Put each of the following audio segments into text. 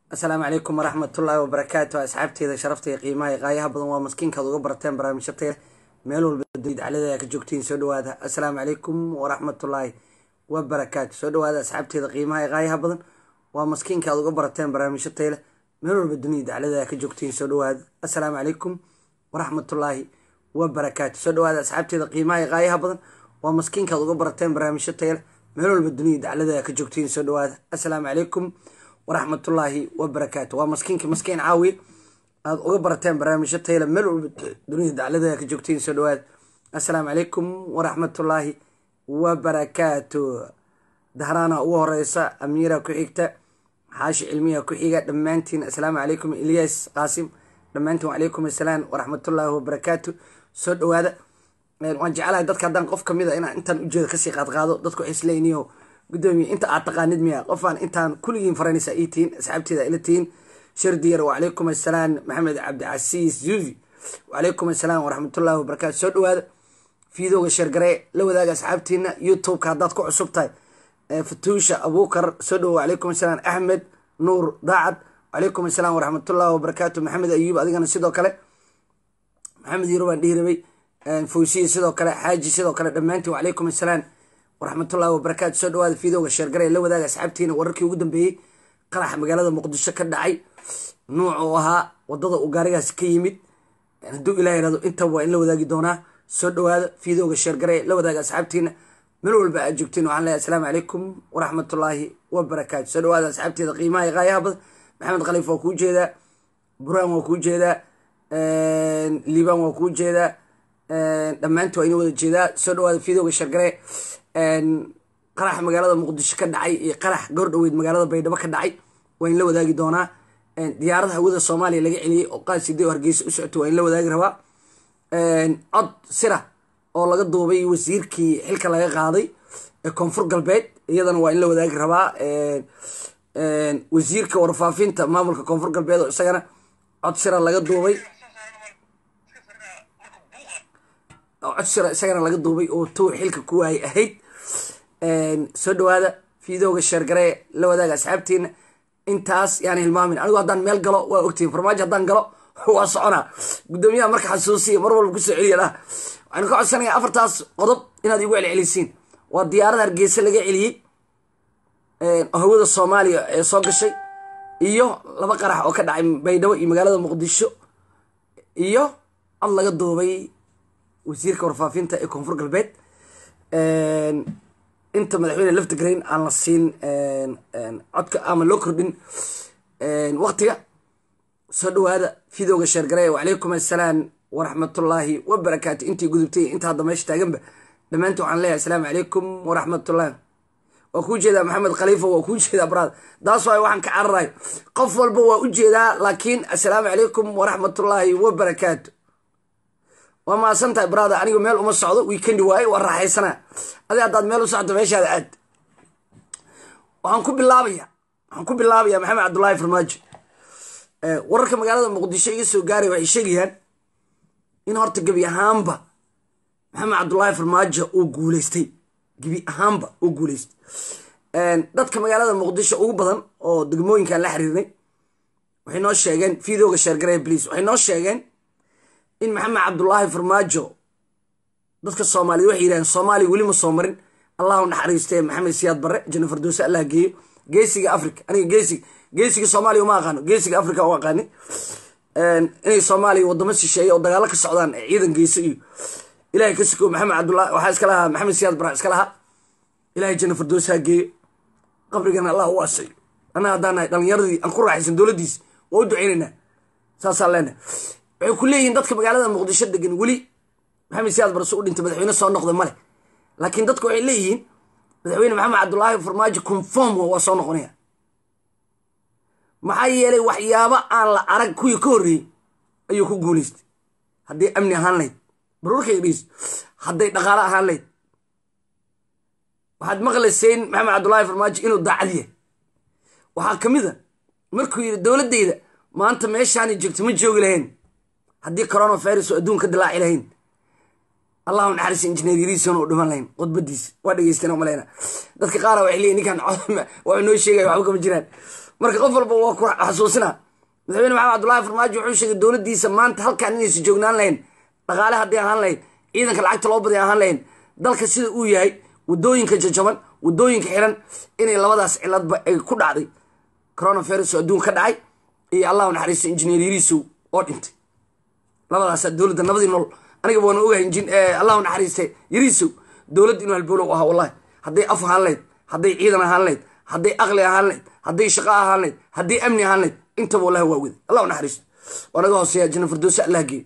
asalaamu calaykum waraxmatullaahi wabarakaatu asxaabteeda sharafta iyo qiimaha iyo qaayaha badan waa maskiinkaad uga barateen barnaamijyo taya meel walba daclada ka joogtiin soo dhawaada asalaamu calaykum waraxmatullaahi wabarakaatu soo dhawaada asxaabteeda qiimaha iyo qaayaha badan waa maskiinkaad uga barateen barnaamijyo tayle meel walba dunida daclada ka joogtiin soo dhawaada asalaamu calaykum waraxmatullaahi wabarakaatu soo dhawaada asxaabteeda qiimaha iyo qaayaha badan waa maskiinkaad uga barateen barnaamijyo tayle meel walba dunida daclada ka joogtiin soo dhawaada asalaamu calaykum waraxmatullaahi wabarakaatu waa maskiinki maskiin caawi aada uga barateen barnaamijyo tayla meel walba dunida daclada ka joogtiin soo dhawaad assalaamu calaykum waraxmatullaahi wabarakaatu dahraana ugu horeysa amiira ku xigta xaashi cilmiya ku xiga dhammaantiin assalaamu calaykum ilyas qaasim dhammaantiin wacalaykum assalaam waraxmatullaahi wabarakaatu soo dhawaada waan jecelahay dadka haddaan qof kamid a inaan intaan ujeeda kasii qaadqaado dadku waxay isleeyniyo gudoomiye inta aad taqaanid miya qofaan intaan kulligiin faranaysa ii tihiin asxaabteeda ila tihiin shardiyar wacalaykum assalaam maxamed cabdicasiis zuufi wacalaykum assalaam waraxmatullahi wabarakaatu soo dhawaada fiidooga sheergaree la wadaaga asxaabtiina youtubeka haddaad ku cusub tahay fatuusha abuukar soo dhawo wacalaykum assalaam axmed nuur daacad wacalaykum assalaam waraxmatullahi wabarakaatu maxamed ayuub adigana sidoo kale maxamed yuro baan dhihi rabay fawsiye sidoo kale xaaji sidoo kale dhammaantiin wacalaykum assalaam waraxmatullahi wabarakaatu soo dhawaada fiidooga sheergare la wadaaga asxaabtiina wararkii ugu dambeeyey qaraxa magaalada muqdisho ka dhacay nuuc oo ahaa wadada uu gaarigaas ka yimid hadduu ilah yihahdo intaba waa in la wadaagi doonaa soo dhawaada fiidooga sheergare la wadaaga asxaabtiina meel walba aad joogtiin waxaan leeyahay asalaamu calaykum waraxmatullaahi wabarakaatu soo dhawaada asxaabteeda qiimaha iyo qaayaha badan maxamed khaliif waa kuu jeedaa buraan waa kuu jeedaa liibaan waa kuu jeedaa dhammaanti waa ina wada jeedaa soo dhawaada fiidooga sheergare qarax magaalada muqdisho ka dhacay iyo qarax goordhaweyd magaalada baydhabo ka dhacay waa in la wadaagi doonaa diyaarada hawada soomaaliya laga celiyey oo qaaside oo hargeysa u socota waa in la wadaagi rabaa cod sira oo laga duubay wasiirkii xilka laga qaaday ee koonfur galbeed iyadana waa in la wadaagi rabaa wasiirka warfaafinta maamulka koonfur galbeed oo isagana cod sira laga duubay cod sira isagana laga duubay oo tow xilka ku waayay ahayd soo dhawaada fiidooga sheergaree la wadaaga asxaabtiina intaas yaana hilmaamin anigu haddaan meel galo waa ogtihin farmaajo haddaan galo waa soconaa guddoomiyaha marka xasuusiya mar walba kusoo celiya lah waxaanu ka codsanayaa afartaas qodob inaad igu celcelisiin waa diyaarada hargeysa laga celiyey oo hawada soomaaliya ee soo gashay iyo laba qarax oo ka dhacay baydhabo iyo magaalada muqdisho iyo cod laga duubay wasiirka warfaafinta ee koonfur galbeed inta madaxweyne laftigrain aan la siin codka ama loo kordhin waktiga soo dhawaada fiidooga sheergare wacalaykum assalaam waraxmatullaahi wabarakaatu intii gudubtay inta hadda meesha taaganba dhammaanti waxaan leeyahay asalaamu calaykum waraxmatullahi waa kuu jeedaa maxamed khaliifa waa kuu jeedaa baraad daas waay waxaan ka cararayo qof walba waa u jeedaa laakiin assalaamu calaykum waraxmatullaahi wabarakaatu waa maasan tahay brother anigu meel uma socdo weekendi waaye waa raaxaysanaa adi haddaad meel u socto meeshaada aad waxaan ku bilaabaya waxaan ku bilaabaya maxamed cabdullaahi farmaajo wararka magaalada muqdisho iga soo gaaray waxay sheegayaan in horta gebi ahaanba maxamed cabdullaahi farmaajo uu guuleystay gebi ahaanba uu guuleystay dadka magaalada muqdisho ugu badan oo degmooyinkan la xiriirnay waxay noo sheegeen fiidooga sheergaree bliis waxay noo sheegeen in maxamed cabdullaahi farmaajo dadka soomaaliyed waxay yidhahdeen soomaaliya weli ma soo marin allahu naxariistee maxamed siyaad barre janno fardoose allah geeyo geesiga africa aniga geesiga geesiga soomaaliya uma aqaano geesiga africa u aqaani inay soomaaliya wadamo shisheeye oo dagaalo ka socdaan ee ciidan geyso iyo ilahay ka siko maxamed cabdullahi waxaa iska lahaa maxamed siyaad barre iska lahaa ilahay janno fardoose ha geeyo qabrigana allah u asayo annaga haddaan nahay dhalinyaradii aan ku raaxaysan dowladdiisi waa u duceynaynaa saasaan leenahay waxay ku leeyihiin dadka magaalada muqdisho degan weli maxamed siyaad barse u dhintay madaxweyne soo noqda male laakiin dadku waxay leeyihiin madaxweyne maxamed cabdullaahi farmaajo conform waa soo noqonaya maxaa yeelay waxyaabo aan la arag kuwii ka horreeyey ayuu ku guuleystay hadday amni ahaan lahayd baruurkayga dhiis hadday dhaqaalo ahaan lahayd waxaad maqlayseen maxamed cabdullaahi farmaajo inuu daacad yahay waxaa ka mid a markuu yidhi dowladdayda maanta meeshaani joogto ma joogi lahayn haddii coronavirus oo adduun ka dilaaci lahayn allahu naxariis injineer yariisona u dhiman lahayn khudbadiis waa dhegeysteen maleyna dadka qaara waxay leeyihin ninkan waa noo sheegaya waxba kama jiraan marka qof walba waa ku xasuusina madaxweyne maxamed cabdullaahi farmaajo wuxuu sheegay dowladdiisa maanta halkaan inaysa joognaan lahayn dhaqaale haddii ahaan lahayn ciidanka lacagta loo baday ahaan lahayn dalka sida uu yahay wadooyinka jajaban wadooyinka xiran inay labadaas ciladba ay ku dhacday coronavirus oo adduun ka dhacay iyo allahu naxariisto injineer yariisow oo dhintay labadaasaa dowladda nabadii nool aniga waana ogahay allahu naxariiste yariisow dowladda inuu halbowlow ahaa wallahi hadday af ahaan lahayd hadday ciidan ahaan lahayd hadday aqli ahaan lahayd hadday shaqo ahaan lahayd hadday amni ahaan lahayd intaba wallahi waa wada allahu naxariisto waa naga hooseeya janna firdowsi allah geeyo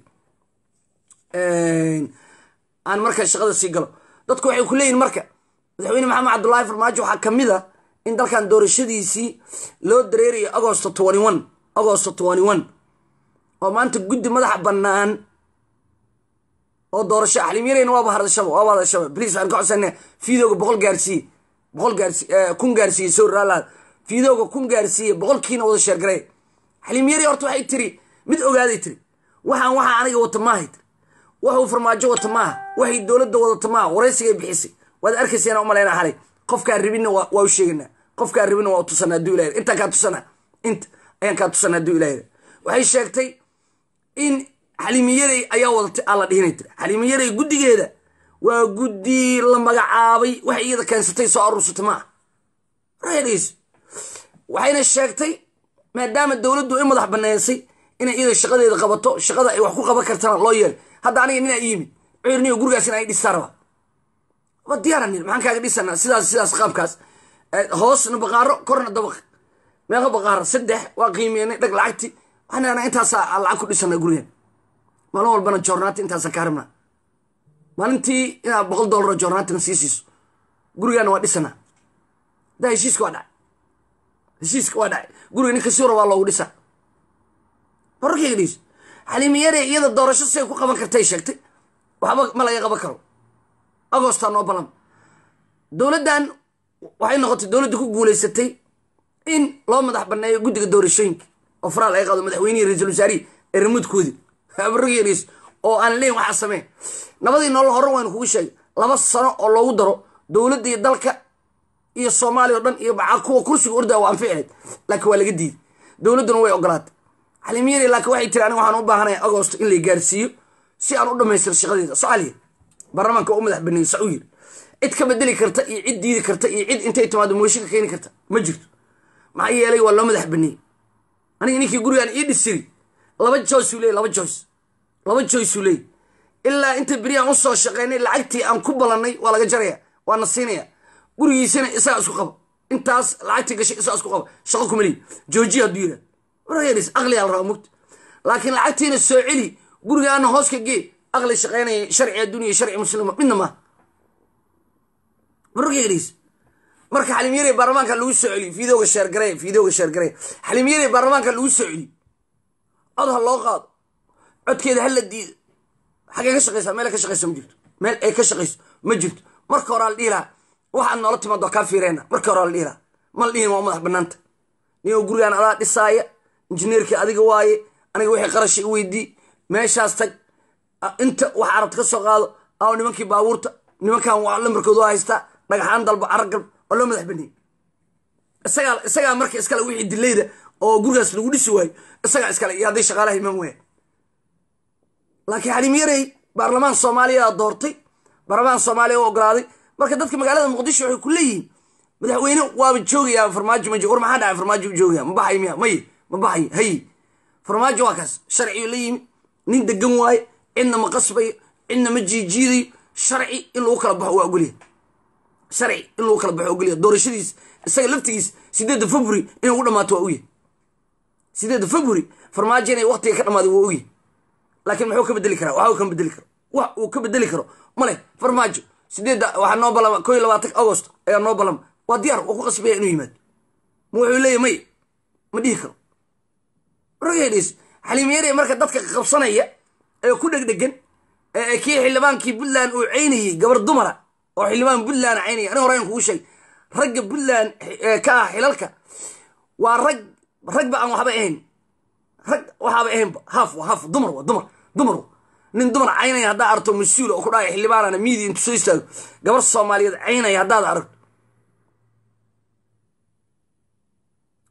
aan marka shaqada sii galo dadku waxay ku leeyihin marka madaxweyne maxamed cabdullaahi farmaajo waxaa ka mid a in dalkan doorashadiisii loo dareerayo agosto twenty one agosto twenty one oo maanta guddi madaxa bannaan oo doorasho xaliimyareyna waaba hadashaba waaba hadashaba bliis waxaan ka codsana fiidooga boqol gaarsiiye boqol gaarsi kun gaarsiiye soo raalaad fiidooga kun gaarsiiye boqolkiina wada sheergarey xaliimyarey horta waxay tiri mid ogaaday tiri waxaan waxaa aniga wata maahay tiri waxuu farmaajo wata maaha waxay dowladda wadata maaha waraysigay bixisay waad arkaysaana umalayna xalay qofkaan ribinna waa u sheeganaa qofkaan ribinna waa u tusana haduu ilah intaan kaa tusana inta ayaan kaa tusana haduu ilah waxay sheegtay in xaliimiyarey ayaa wadatay aan la dhihinay tiri xaliimiyarey guddigeeda waa guddi la magacaabay waxay iyada keensatay soo aruursatay maaha rs waxayna sheegtay maadaama dowladdu i madax baneysay inay iyada shaqadeeda qabato shaqada ay wax ku qaban kartana loo yeelay hadda aniga ninaa iyimid cuyurniyo gurigaas in ay dhistaa rabaa wa diyaaranil maxaan kaaga dhisanaa sidaas sidaas qaabkaas hoosna baqaaro korna dabaq meeqa baqaaro saddex waa qiimeynay dhag lacagti waxaan intaasaa lacag ku dhisanaa gurigan maalin walbana joornaati intaasa kaa rabnaa maalintii inaad boqol doolaro joornaatina sii siiso gurigaana waa dhisanaa da heshiiska waa dhacay heshiiska waa dhacay guriga ninka suura waa loogu dhisaa wararkayga dhiis xaliimiyare iyada doorasho siay ku qaban kartay sheegtay waxba ma laga qaban karo agostaa noo balan dowladdan waxay noqotay dowladda ku guulaysatay in loo madax baneeyo guddiga doorashooyinka oo faraal ay qaado madaxweynihii ra-iisul wasaarihi ee ramuudkoodii abargeris oo aan leyn waxaa sameen nabadii nolol hore waynu kugu sheegay laba sano oo loogu daro dowladda iyo dalka iyo soomaaliya o dhan iyo bacaa kuwa kursiga ordaa waa anficilayd laakiin waa laga diiday dowladduna way ogolaatay xaliimiyari laakiin waxay tiri aniga waxaan u baahanaya agosto in la gaarsiiyo si aan u dhamaystiro shaqadeeda socaaliya baarlamaanka u madax baneeyey sa u yiri cid ka bedeli karta iyo cid diidi karta iyo cid intay timaado moosho ka keeni karta ma jirto maxaa yeelay waa loo madax baneeyey aniga ninkii gurigaan ii dhisiri laba joyce uu leey laba joyce laba joyce uu leey ilaa inta beriaan u soo shaqeynay lacagtii aan ku balannay waa laga jaraya waa na siinaya gurigiisana isagaa isku qaba intaas lacagtii gashay isagaa isku qaba shaqo kuma leeyi joojiya hadduu yidhahdo wargeris aqliyaa la rabaa mugta laakiin lacagtiina soo celi gurigaana hoos ka gee aqli shaqeynaya sharci adduuniya sharci muslima midna maaha wargeris marka xalimyare baarlamaanka lagu soo celiyo fiidooga sheergare fiidooga sheergare xalimyare baarlamaanka lagu soo celiyo cod ha loo qaado codkeeda ha la diido xaggee ka shaqeysaa meel ay ka shaqeyso ma jirto meel ay ka shaqeyso ma jirto marka hore la dhihi lahaa waxaad noola timaado kaa fiireyna marka hore la dhihi lahaa ma la dhihin waa madax banaanta nin oo gurigaan adaa dhisaaya injineerkii adiga waaye aniga wixii qarasha i weydii meeshaas tag inta wax arabta ka soo qaado aw nimankii baabuurta nimankan waa lambarkoodu waa haystaa dhagaxaan dalba caragalb oo loo madax baneeyey isagaa isagaa marka iskale wixii dilayda oo gurigaas lagu dhisi waayo isagaa iskale iyo hadday shaqaalaha imaan waaya laakiin xaliimyarey baarlamaan soomaaliya doortay baarlamaan soomaaliya u ogolaaday marka dadka magaalada muqdisho waxay ku leeyihiin madaxweyne waaba joogayaa farmaajo ma war maxaa dhacay farmaajo u joogaya ma baxay miya may ma baxay hay farmaajo waa kaas sharciyo la yimi nin degan waaye cidna ma qasbayo cidna ma jiijiidayo sharci in lagu kala baxo waa ogolyahay sharci in lagu kala baxo ogolyahay doorashadiis isaga laftigiis sideedda february inay ugu dhamaato waa ogyahay sideedda february farmaajo inay waqtiga ka dhamaaday waa ogyahay laakiin muxuu ka bedeli karaa waxa uu ka bedeli karo wax uu ka bedeli karo male farmaajo sideedda waxaa noo balama ko iyo labaatanka agost ayaa noo balama waa diyaar waa ku qasbaya inuu yimaado ma wuxuu leeyahy may ma dhihi karo ragedhis xaliimyare marka dadka qabsanaya ee ku dhegdhegan ee kii xildhibaankii puntland uu caynayey gabar dumara oo xildhibaan puntland caynaya aniga horeyn kugu sheeg ragga puntland ka ah xilalka waa rag ragba aan waxba ahayn rag waxaaba ahaynba haaf waa haaf dumar waa dumar dumar nin dumar caynaya haddaa aragto mas-uul oo ku dhahaya xildhibaanana miidia intu soo istaago gabar soomaaliyeed caynaya haddaad aragto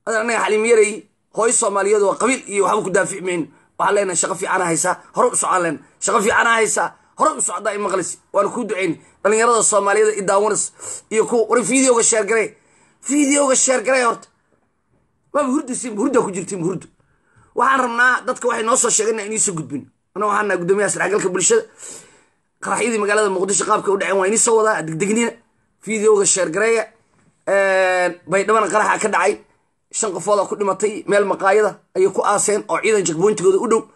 adan anaga xaliimyaray hooyo soomaaliyeed oo qabiil iyo waxba ku daafici mayno waxaan leenahay shaqo fiicana haysaa hore u socaan leenahay shaqo fiicana haysaa hore u socdaa i maqlis waana kuu duceyni dhalinyarada soomaaliyeed i daawanas iyo kuwa war videoga sheergaree videoga sheergaree horta waaba hurdasiin hurdaa ku jirtiin hurdo waxaan rabnaa dadka waxay noo soo sheegeen inaan iniisoo gudbin ana waxaan nahay guddoomiyaha sarxagalka bulshada qaraxyadii magaalada muqdisho qaabka u dhaceen waa inii soo wadaa degdegnina videoga sheergareeya baydhabana qaraxa ka dhacay shan qofoodaa ku dhimatay meel maqaayada ayay ku aaseen oo ciidan jakboyntigooda u dhow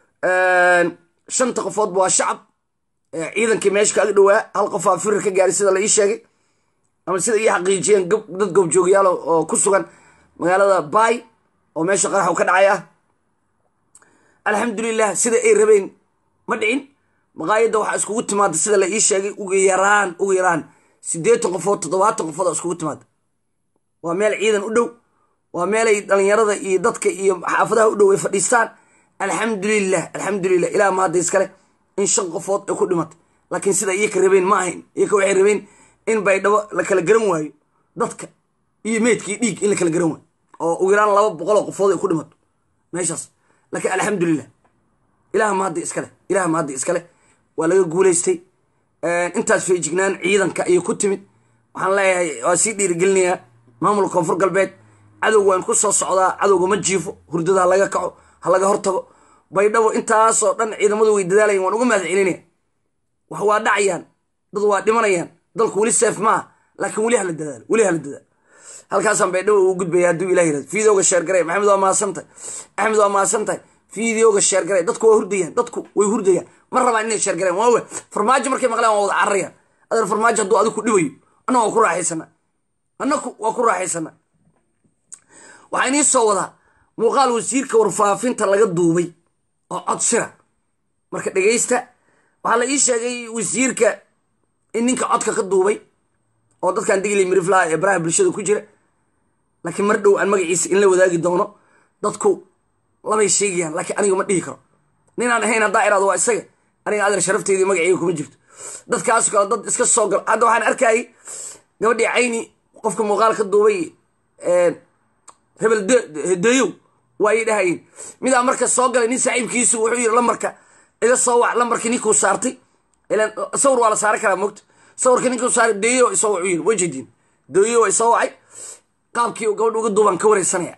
shanta qofoodba waa shacab ciidankii meesha kaaga dhowaa hal qofaa firir ka gaaray sida la ii sheegay ama sida ii xaqiijiyeen dad goobjoogayaal oo ku sugan magaalada bay oo meesha qaraxu ka dhacay ah alxamdulilah sida ay rabeen ma dhicin maqaayadda waxaa iskugu timaada sida la ii sheegay ugu yaraan ugu yaraan siddeetan qofood toddobaatan qofood oo iskugu timaada waa meel ciidan u dhow waa meelay dhalinyarada iyo dadka iyo xaafadaha u dhow ay fadhiistaan alxamdulilah alxamdulilah ilaa ma hadda iskale in shan qofood ay ku dhimatay laakiin sida iyaka rabeen ma ahayn iyaka waxay rabeen in baydhabo la kala garan waayo dadka iyo meydkii dhiig in la kala garan waayo oo ugu yaraan laba boqoloo qofood ay ku dhimato meeshaas laakiin alxamdulilah ilaah ma hadda iskale ilaah ma hadda iskale waa laga guulaystay intaas feejignaan ciidanka ayay ku timid waxaan leeyahay waa sii dhiirigelinayaa maamulka koonfur galbeed cadowga waan ku soo socdaa cadowga ma jiifo hurdada ha laga kaco ha laga hortago baydhabo intaasoo dhan ciidamadu way dadaalayan waan uga mahad celinaya wax waa dhacayaan dad waa dhimanayaan dalku weli seef maaha laakiin weli hala dadaalo weli hala dadaalo halkaasaan baydhabo ugu gudbaya hadduu ilah yirahdo fideoga sheergaray maxamed waa mahadsantahay axmed waa mahadsantahay fideoga sheergaray dadku waa hurdayaan dadku way hurdayaan ma rabaan inay sheergareen waawe farmaajo markay maqleen waa wada cararayaan adeer farmaajo hadduu adigu ku dhibayo annaga waa ku raaxaysana annaku waa ku raaxaysana waxaa inii soo wadaa muuqaal wasiirka warfaafinta laga duubay oo cod sira marka dhegaysta waxaa la ii sheegay wasiirka in ninka codka ka duubay oo dadkan digli miriflaha ee baraha bulshada ku jira laakiin mar dhow aan magaciisa in la wadaagi doono dadku labay sheegayaan laakiin aniga ma dhihi karo ninaan ahayn haddaa iraado waa isaga aniga adeer sharafteedii magaceyga kuma jirto dadkaas kale dad iska soo gal hadda waxaan arkayay gabadhii cayni qofka muuqaal ka duubay hebel hedeeyow waa ay dhahayeen midaa marka soo galay nin saaxiibkiisu wuxuu yidhi lambarka iga soo wac lambarkii ninkuu saartay ilan sawir waa la saaran karaa moogta sawirka ninkuu saaray deeyo isoo wuxuu yidhi wajadiin deeyo waa isoo wacay qaabkii uu gabadha uga duubaan ka wareysanaya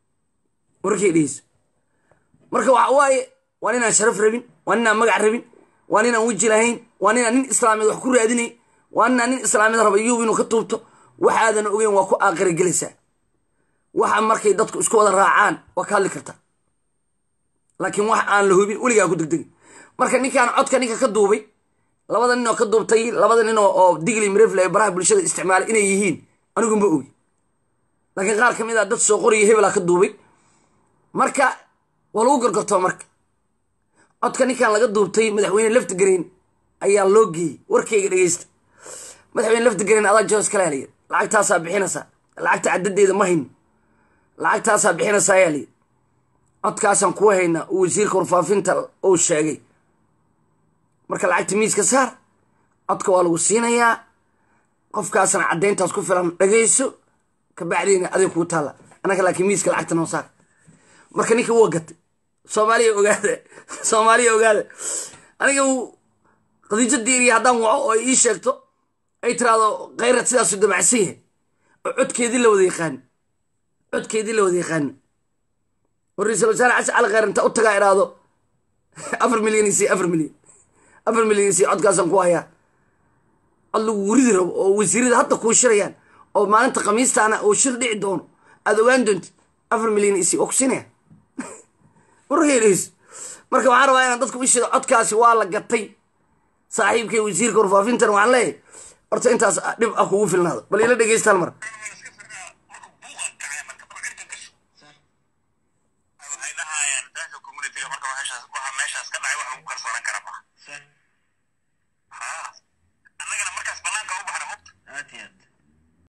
warkay dheheysa marka waxa waaye waa ninaan sharaf rabin waa ninaan magac rabin waa ninaan weji lahayn waa ninaan nin islaameed wax ku raadinay waa ninaan nin islaameed raba yuub inuu ka tuubto waxaadan ogeyn waa ku aaqira gelaysaa waxa markay dadku isku wada raacaan waa ka hadli kartaa laakiin wax aan la hubin weligaa ku degdegin marka ninkaan codka ninka ka duubay labada nin oo ka duubtay labada nin oo digli mirefle ee baraha bulshada isticmaalay inay yihiin anigu ma ogi laakiin qaar ka mid a dad soo qoriya hebelaa ka duubay marka waa lagu gorgortoo marka codka ninkan laga duubtay madaxweyne laftigreen ayaa loo geeyey warkayga dhegeysta madaxweyne laftigreen adaa jos kale alayir lacagtaasaa bixinaysaa lacagta caddadeeda ma hayno lacagtaasaa bixinaysaa ayaa layiri codkaasaan kuwa haynaa uu wasiirka warfaafinta uu sheegay marka lacagta miiska saar codka waa lagu siinayaa qofkaasna caddayntaas ku filan dhagayso kabacdiina adig kuu taalla annaka laakiin miiska lacagta noo saar marka ninka waa gatay soomaaliya ogaada soomaaliya ogaada aniga qadiijo diiriya haddaan waco oo ii sheegto ay tiraahdo kayrad sidaasu damacsan yahay oo codkeedii la wada yaqaani codkeedii la wada yaqaani oo ra-iisul wasaare xasan cali khayr inta u tagaa iraahdo afar milyan isi afar milyan afar milyan isi codkaasaan ku hayaa cod lagu wuridi rabo oo wasiirada hadda kuu shirayaan oo maalinta khamiistaana uu shir dhici doono aada ogaan doontid afar milyan isi waa ku siinaya warheeleyso marka waxaan rabaa inaan dadku ishido codkaasi waa la gatay saaxiibkay wasiirka warfaafintana waxaan leeyahay horta intaas dhib ah kugu filnaado bal ila dhegeystaan mar waxay dhahayaan daanka communitiga marka waxa meeshaas ka dhacay wax lagu kalsoonan kara maaha